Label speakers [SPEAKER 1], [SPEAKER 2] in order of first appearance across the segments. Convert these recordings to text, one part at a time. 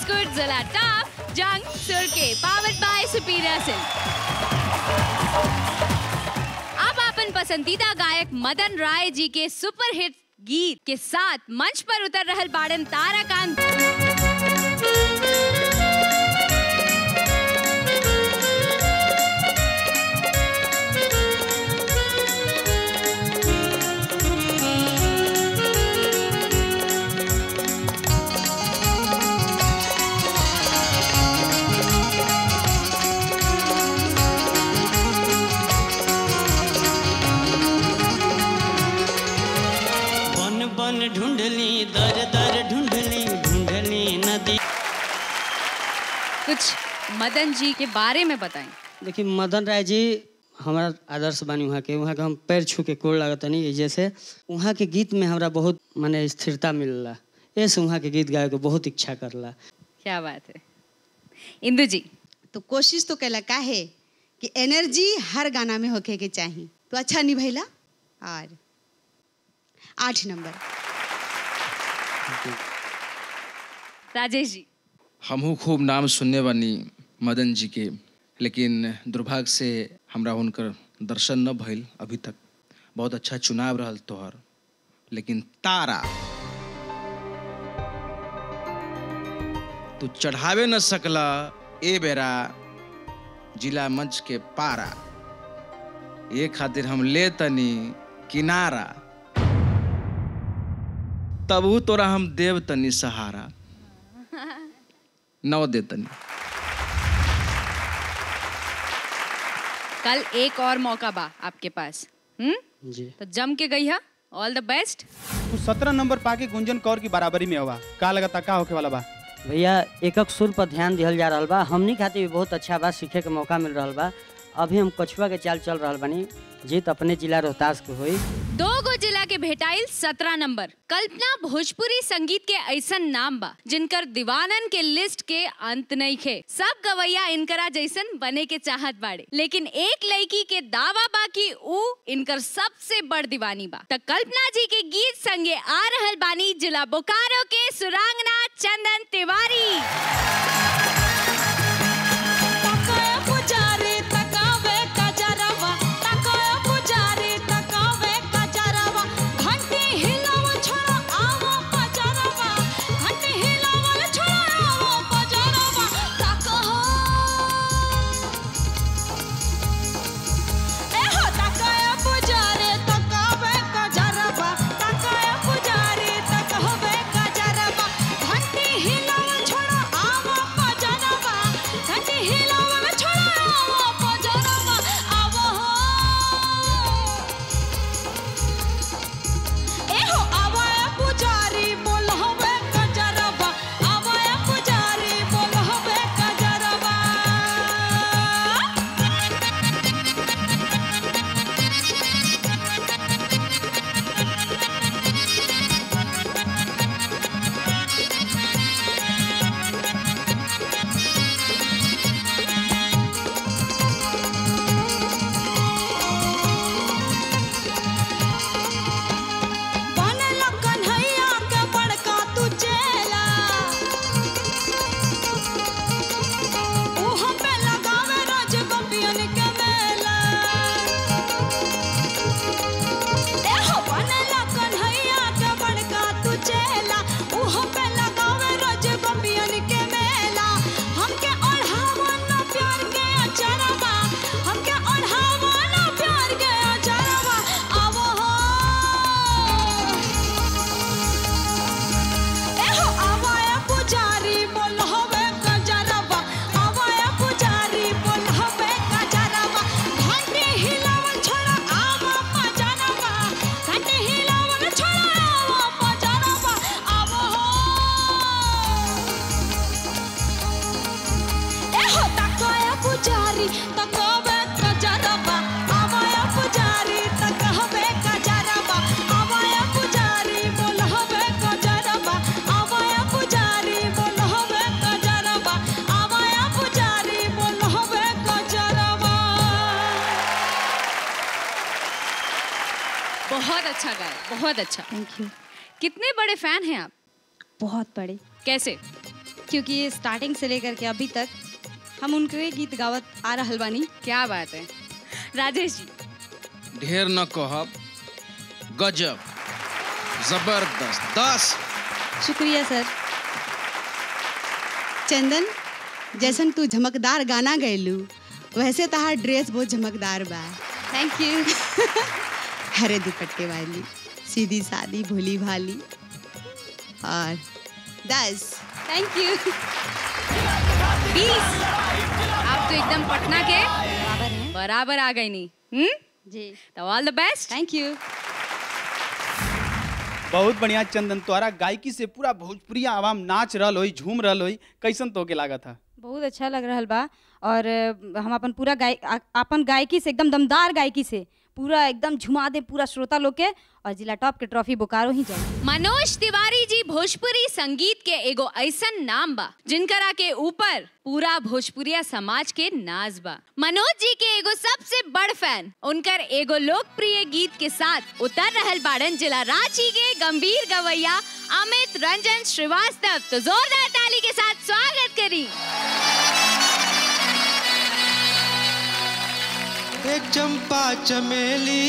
[SPEAKER 1] biscuit जिला top जंग सुर के पावर्ड बाय सुपीरियर सिल्क अब अपन पसंदीदा गायक मदन राय जी के सुपर हिट गीत के साथ मंच पर उतर रहल बाड़न ताराकांत
[SPEAKER 2] बन बन ढूंढली दर दर ढूंढली ढूंढली नदी
[SPEAKER 1] कुछ मदन जी के बारे में बताएं
[SPEAKER 2] देखिए मदन राय जी हमारा आदर्श बानी वहाँ के वहाँ के हम पैर छू के कोड़ लागतनी जैसे वहाँ के गीत में हमरा बहुत माने स्थिरता मिलला ऐसे वहाँ के गीत गाए के बहुत इच्छा करला
[SPEAKER 1] क्या बात है इंदु जी
[SPEAKER 3] तो कोशिश तो कैला का है कि एनर्जी हर गाना में होके के चाहिए तो अच्छा निभैला और आठ नंबर
[SPEAKER 1] राजेश जी
[SPEAKER 4] हमहू खूब नाम सुनने बानी मदन जी के लेकिन दुर्भाग्य से हमरा हुनकर दर्शन न भइल अभी तक बहुत अच्छा चुनाव रहल तोहर लेकिन तारा तू चढ़ावे न सकला ए बेरा जिला मंच के पारा ये खातिर हम ले तनी किनारा तबहू तोरा हम देव तनी सहारा नौ दे तनी
[SPEAKER 1] कल एक और मौका बा आपके पास हम्म
[SPEAKER 2] जी
[SPEAKER 1] तो जम के गई है ऑल द बेस्ट
[SPEAKER 5] तू सत्रह नंबर पाके गुंजन कौर की बराबरी में हवा का लगता का होके वाला बा
[SPEAKER 2] भैया एकक सुर पर ध्यान दिहल जा रहल बा हमनी खातिर भी बहुत अच्छा बा सीखे के मौका मिल रहल बा अभी हम कछुआ के चाल चल रहल बानी जीत अपने जिला रोहतास के हुई
[SPEAKER 1] दो गो जिला के भेटाइल सत्रह नंबर कल्पना भोजपुरी संगीत के ऐसन नाम बा जिनकर दीवानन के लिस्ट के अंत नहीं खे सब गवैया इनकरा जैसन बने के चाहत बाड़े लेकिन एक लड़की के दावा बा कि ऊ इनकर सबसे बड़ दीवानी बा त कल्पना जी के गीत संगे आ रहल बानी जिला बोकारो के सुरांगना चंदन तिवारी
[SPEAKER 6] तकाया पुजारी तकावे कजरवा तकाया पुजारी तकावे कजरवा घंटी हिलाव छोड़ा आवो पजरवा घंटी हिलाव छोड़ा आवो पजरवा तकहो ए हो तकाया पुजारी तकावे कजरवा तकाया पुजारी तकहवे कजरवा घंटी हिलाव छोड़ा आवो पजरवा घंटी हिलाव छोड़ा आवो पजरवा आवो हो एहो आवाया पुजारी बोलहबे कजरबा आवाया पुजारी बोलहबे कजरबा बनला कन्हैया के बड़का तू चेला उहो पे लगावे रोज गोपियन के मेला एहो बनला कन्हैया के बड़का तू चेला उहो पे लगावे रोज गोपियन के मेला हमके ओढ़ावा ना प्यार के अचरवा हमके ओढ़ावा ना प्यार के अचरवा आवो हो एहो आवाया पुजारी बोलहबे कजरवा आवाया पुजारी बोलहबे कजरवा घंटी हिलावल छोड़ा आवा पजरवा घंटी हिलावल छोड़ा आवा पजरवा आवो एहो तकाया पुजारी तकबे कजरवा आवाया पुजारी तकहबे कजरवा आवाया पुजारी बोलहबे कजरवा आवाया पुजारी बोलहबे कजरवा आवाया पुजारी बोलहबे कजरवा
[SPEAKER 1] बहुत अच्छा गाया बहुत अच्छा
[SPEAKER 7] थैंक यू
[SPEAKER 1] कितने बड़े फैन हैं आप
[SPEAKER 7] बहुत बड़े
[SPEAKER 1] कैसे
[SPEAKER 7] क्योंकि स्टार्टिंग से लेकर के अभी तक हम उनके गीत गावत आ रहल बानी
[SPEAKER 1] क्या बात है राजेश जी
[SPEAKER 4] ढेर न कहब गजब जबरदस्त दस
[SPEAKER 7] शुक्रिया सर
[SPEAKER 3] चंदन जैसन तू झमकदार गाना गैलू वैसे तहार ड्रेस बहुत झमकदार बा
[SPEAKER 7] थैंक यू
[SPEAKER 3] हरे दुपट्टे वाली सीधी सादी भोली भाली और दस
[SPEAKER 7] थैंक यू
[SPEAKER 1] बीस आप तो एकदम पटना के
[SPEAKER 7] बराबर हैं
[SPEAKER 1] बराबर आ गई नहीं हम्म
[SPEAKER 7] जी
[SPEAKER 1] तो all the best
[SPEAKER 7] thank you
[SPEAKER 5] बहुत बढ़िया चंदन तोहरा गायकी से पूरा भोजपुरी आवाम नाच रहल होई झूम रहल होई कैसन तोके लागत था
[SPEAKER 7] बहुत अच्छा लग रहा बा और अ, हम अपन पूरा गाय आ- अपन गायकी से एकदम दमदार गायकी से पूरा एकदम झुमा दे पूरा श्रोता लोग के और जिला टॉप के ट्रॉफी बोकारो ही जाए
[SPEAKER 1] मनोज तिवारी जी भोजपुरी संगीत के एगो ऐसन नाम बा जिनकरा के ऊपर पूरा भोजपुरिया समाज के नाज बा मनोज जी के एगो सबसे बड़ फैन उनकर एगो लोकप्रिय गीत के साथ उतर रहल बाड़न जिला रांची के गंभीर गवैया अमित रंजन श्रीवास्तव तो जोरदार ताली के साथ स्वागत करी
[SPEAKER 8] एक चंपा चमेली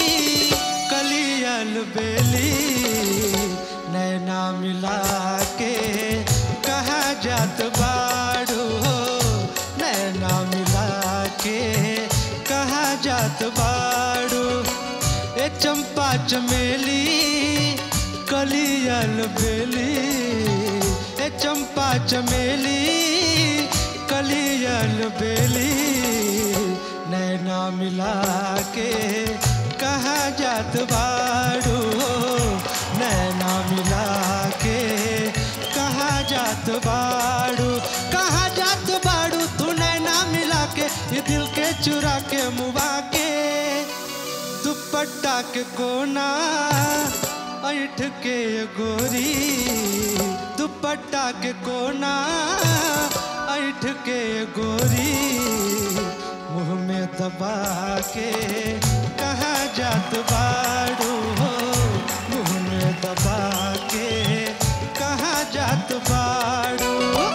[SPEAKER 8] कलियल बेली नैना मिला के कहा जात बाड़ू हो नैना मिला के कहा जात बाड़ू एक चंपा चमेली कलियल बेली एक चंपा चमेली कलियल बेली नैना मिला के कहा जात बाड़ू नैना मिला के कहा जात बाड़ू कहा जात बाड़ू तू नैना मिला के ये दिल के चुरा के मुबा के दुपट्टा के कोना ऐठ के गोरी दुपट्टा के कोना ऐठ के गोरी मुंह में दबा के कहाँ जात बाड़ू हो मुंह में दबा के कहाँ जात बाड़ू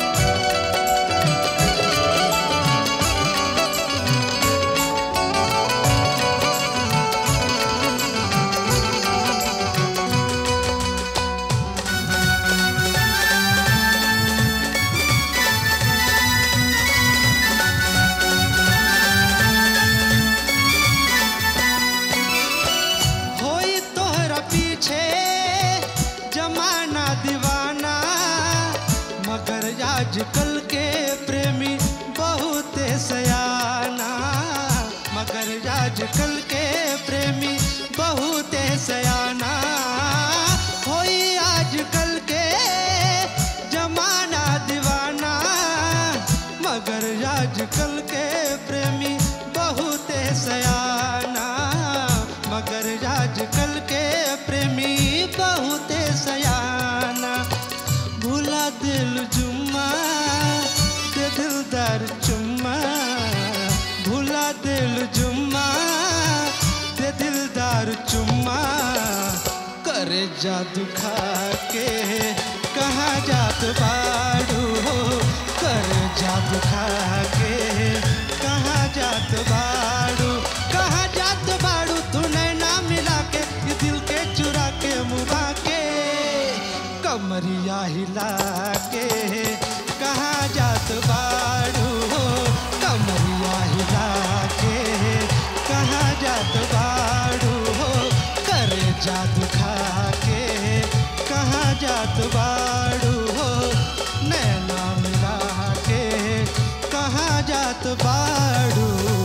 [SPEAKER 8] होई तोहरा पीछे जमाना दीवाना मगर आजकल के प्रेमी बहुत सयाना मगर आजकल के प्रेमी बहुत सयाना होई आजकल के जमाना दीवाना मगर आजकल के प्रेमी बहुत सयाना मगर आजकल के प्रेमी बहुत सयाना भूला दिल जुम्मा दे दिलदार चुम्मा भूला दिल जुम्मा दे दिलदार चुम्मा करे जादू खा के कहाँ जात बाड़ू हो करे जादू खा के कहाँ जात बाड़ू कहाँ जात बाड़ू तू नैना मिला के ये दिल के चुरा के मुबा के कमरिया हिला के कहाँ जात बाड़ू हो कमरिया हिला के कहाँ जात बाड़ू हो करे जादू खा के कहाँ जात बाड़ू हो नैना मिला के कहाँ जात बाड़ू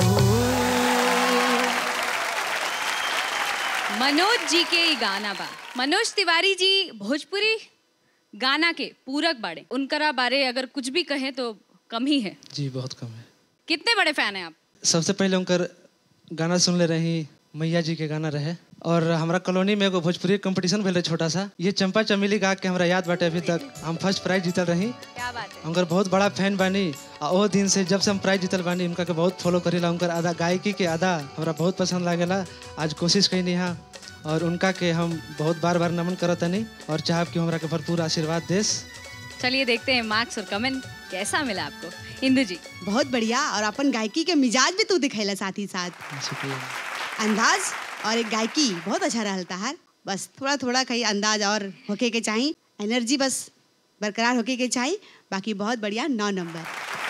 [SPEAKER 1] मनोज जी के ई गाना बा मनोज तिवारी जी भोजपुरी गाना के पूरक बाड़े उनकरा बारे अगर कुछ भी कहें तो कम ही है
[SPEAKER 8] जी बहुत कम है
[SPEAKER 1] कितने बड़े फैन हैं आप
[SPEAKER 8] सबसे पहले उनकर गाना सुन ले रही मैया जी के गाना रहे और हमारा कॉलोनी में एगो भोजपुरी कंपटीशन भेल रहे छोटा सा ये चंपा चमेली गा के हमरा याद बाटे अभी तक हम फर्स्ट प्राइज जीतल रही
[SPEAKER 1] क्या बात है
[SPEAKER 8] उनकर बहुत बड़ा फैन बानी आ ओ दिन से जब से हम प्राइज जीतल बानी उनका के बहुत फॉलो करेला उनकर आधा गायकी के आधा हमरा बहुत पसंद लागेला आज कोशिश कैनी यहाँ और उनका के हम बहुत बार बार नमन करत तनी और चाहब कि हमरा के भरपूर आशीर्वाद देस
[SPEAKER 1] चलिए देखते हैं मार्क्स और कमेंट कैसा मिला आपको इंदु जी
[SPEAKER 3] बहुत बढ़िया और अपन गायकी के मिजाज भी तू दिखैला साथ ही साथ
[SPEAKER 8] शुक्रिया
[SPEAKER 3] अंदाज और एक गायकी बहुत अच्छा रहता है बस थोड़ा थोड़ा कहीं अंदाज और होके के चाहिए एनर्जी बस बरकरार होके के चाहिए बाकी बहुत बढ़िया नौ नंबर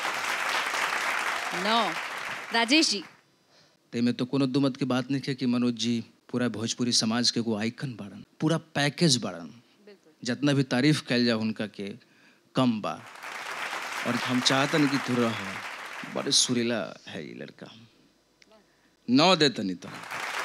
[SPEAKER 1] नौ राजेश जी
[SPEAKER 4] तेमे तो कोनो दुमत की बात नहीं है कि मनोज जी पूरा भोजपुरी समाज के एगो आइकन बाड़न पूरा पैकेज बाड़न जितना भी तारीफ कैल जा उनका के कम बा और हम चाहतन कि तू रह बड़े सुरीला है ये लड़का नौ दे तनी तो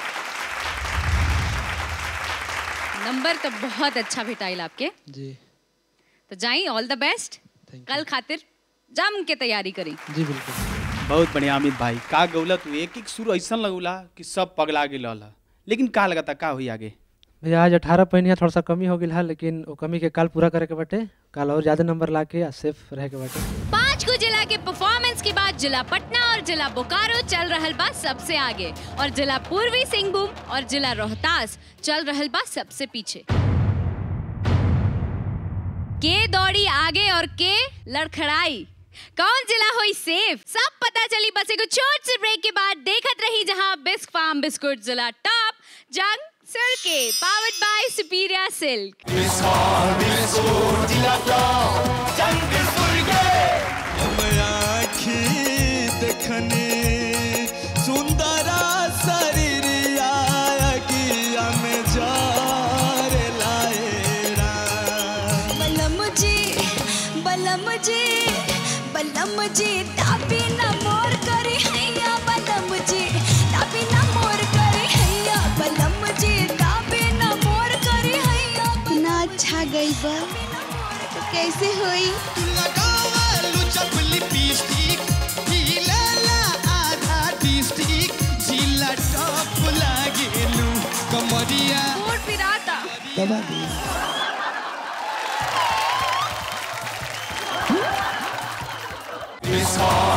[SPEAKER 1] नंबर तो बहुत अच्छा भेटाइल आपके
[SPEAKER 8] जी
[SPEAKER 1] तो जाई ऑल द बेस्ट
[SPEAKER 8] Thank
[SPEAKER 1] कल खातिर जम के तैयारी करी
[SPEAKER 8] जी बिल्कुल
[SPEAKER 5] बहुत बढ़िया अमित भाई का गौला तू एक एक सुर ऐसा लगौला कि सब पगला गेल रहल लेकिन का लगता का हुई आगे
[SPEAKER 8] भैया आज अठारह पहिनिया थोड़ा सा कमी हो गई है लेकिन वो कमी के काल पूरा करे के बाटे काल और ज्यादा नंबर ला के सेफ रहे के बाटे
[SPEAKER 1] पांच को जिला के परफॉर्मेंस के बाद जिला पटना और जिला बोकारो चल रहल बा सबसे आगे और जिला पूर्वी सिंहभूम और जिला रोहतास चल रहल बा सबसे पीछे के दौड़ी आगे और के लड़खड़ाई कौन जिला हुई सेफ सब पता चली बस एगो छोट से ब्रेक के बाद देखत रही जहां बिस्क फार्म बिस्कुट जिला टॉप जंग सिर के पावर्ड बाय सुपीरिया सिल्क
[SPEAKER 9] आखी देखने सुंदरा शरीरिया अगिया में जार लाएरा
[SPEAKER 6] बलम जी बलम जी बलम जी तापी न मोर करी हैया बलम जी तापी न मोर करी हैया बलम जी तापी न मोर करी हैया
[SPEAKER 3] इतना अच्छा गई बा तो कैसे हुई
[SPEAKER 9] लगावलु चपली पिस्टिक हिलेला आधा डिस्ट्रिक्ट जिला टॉप लागेलु कमरिया
[SPEAKER 1] कोट पिराता
[SPEAKER 9] मिसाल